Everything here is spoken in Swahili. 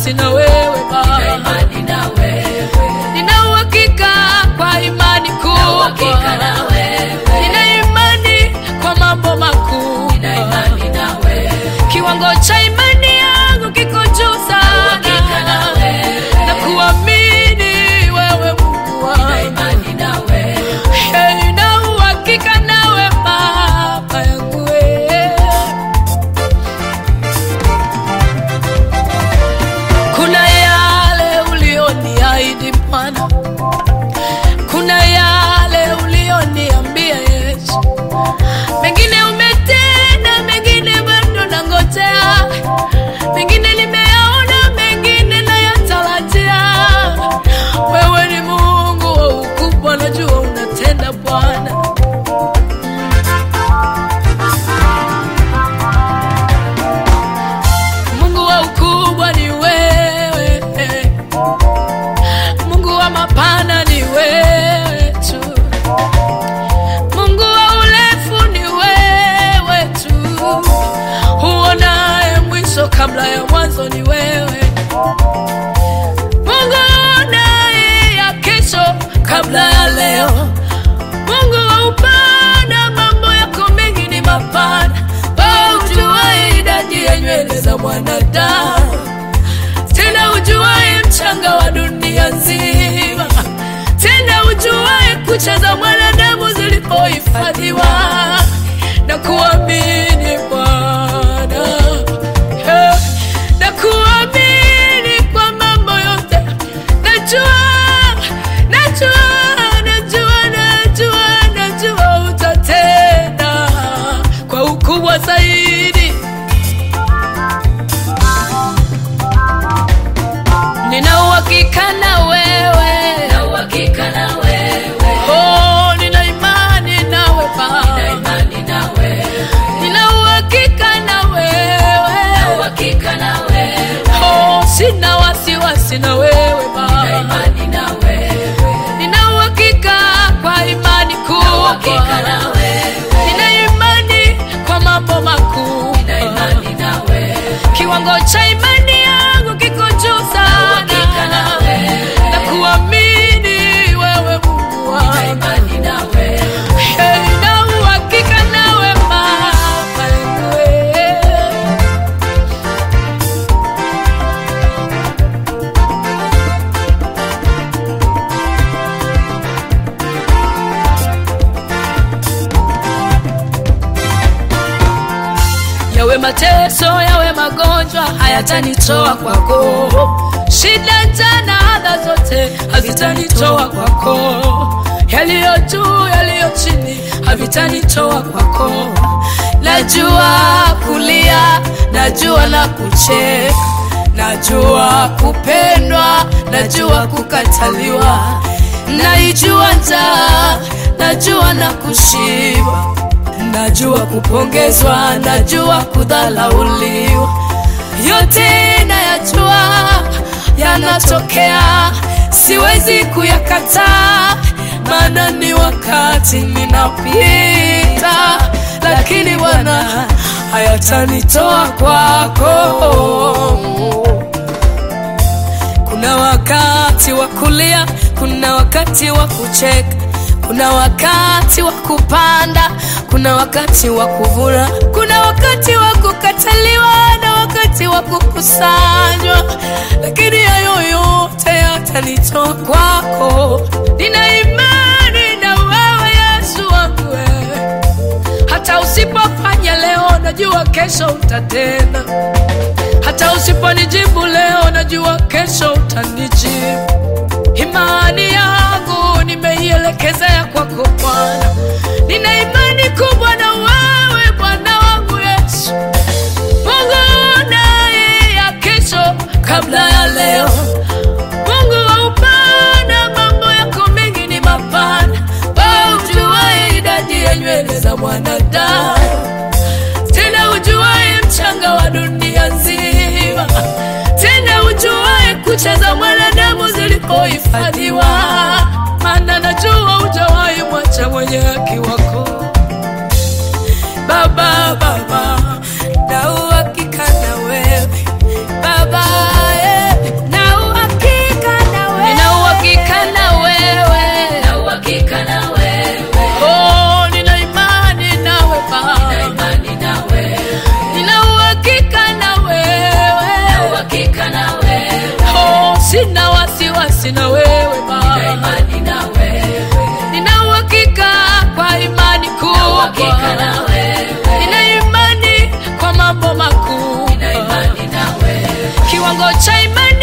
wasiwasi na wewe Baba, imani na wewe, nina uhakika kwa imani uhakika kubwa, na wewe, nina imani kwa mambo makuu. nina imani na wewe, Kiwango cha imani yangu kiko juu uhakika na sana, wewe, na kuamini wewe Mungu nina wangu. imani na wewe, Hey, na uhakika nawe Baba yangu wewe. Kuna yale ulioniahidi Bwana, kuna yale ulioniambia Yesu, mengine umetenda, mengine bado nangojea, mengine nimeyaona, mengine nayatarajia. Wewe ni Mungu wa ukubwa, najua unatenda Bwana. Mungu wa ukubwa ni wewe, Mungu wa mapana ni wewe tu, Mungu wa urefu ni wewe tu, huonaye mwisho kabla ya mwanzo ni wewe, Mungu uonaye ya kesho kabla ya leo, Mungu wa upana, mambo yako mengi ni mapana, wewe ujuaye idadi ya nywele za mwanadamu tena ujuaye mchanga wa dunia nzima, tena ujuaye kucha za mwanadamu zilipohifadhiwa na kuamini Bwana, Eh, na kuamini kwa mambo yote. Najua, najua, najua, najua, najua utatenda kwa ukubwa zaidi. Nina uhakika na wewe, na uhakika na wewe, oh, nina imani nawe nina Baba, imani na wewe, nina uhakika na na wewe, uhakika na wewe, oh, sina wasiwasi na wewe nina Baba, imani na wewe, nina uhakika kwa imani na uhakika kubwa, na wewe, nina imani kwa mambo makuu, nina imani na wewe, kiwango cha imani yangu kiko juu uhakika na sana, wewe, na kuamini wewe Mungu nina wangu. imani na wewe, Hey, na uhakika nawe Baba yangu wewe. yawe mateso yawe magonjwa hayatanitoa kwako shida jana adha zote hazitanitoa kwako yaliyo juu yaliyo chini havitanitoa kwako najua kulia najua na kucheka najua kupendwa najua kukataliwa naijua njaa najua na kushiba najua kupongezwa, najua kudhalauliwa, yote nayajua yanatokea, siwezi kuyakataa, maana ni wakati ninapita, lakini Bwana hayatanitoa kwako. Kuna wakati wa kulia, kuna wakati wa kucheka, kuna wakati wa kupanda, kuna wakati wa kuvuna, kuna wakati wa kukataliwa na wakati wa kukusanywa, lakini hayo yote yatanitoa kwako. Nina imani na wewe Yesu wangu wewe, hata usipofanya leo, najua kesho utatenda hata usiponijibu leo, najua kesho utanijibu. Imani yangu nimeielekezea kwako Bwana, nina imani kubwa na wewe Bwana wangu Yesu, Mungu naye ya kesho kabla ya leo, Mungu wa upana, mambo yako mengi ni mapana, wewe ujuaye idadi ya nywele za mwanadamu tena ujuaye mchanga wa dunia nzima, tena ujuaye kucha za mwanadamu zilipohifadhiwa, maana najua hujawahi mwacha mwenye haki wako Baba. Baba, na uhakika na wewe Baba, eh. imani na wewe nina Baba, imani na wewe, nina uhakika kwa imani na uhakika kubwa, na wewe, nina imani kwa mambo makuu, nina imani na wewe, kiwango cha imani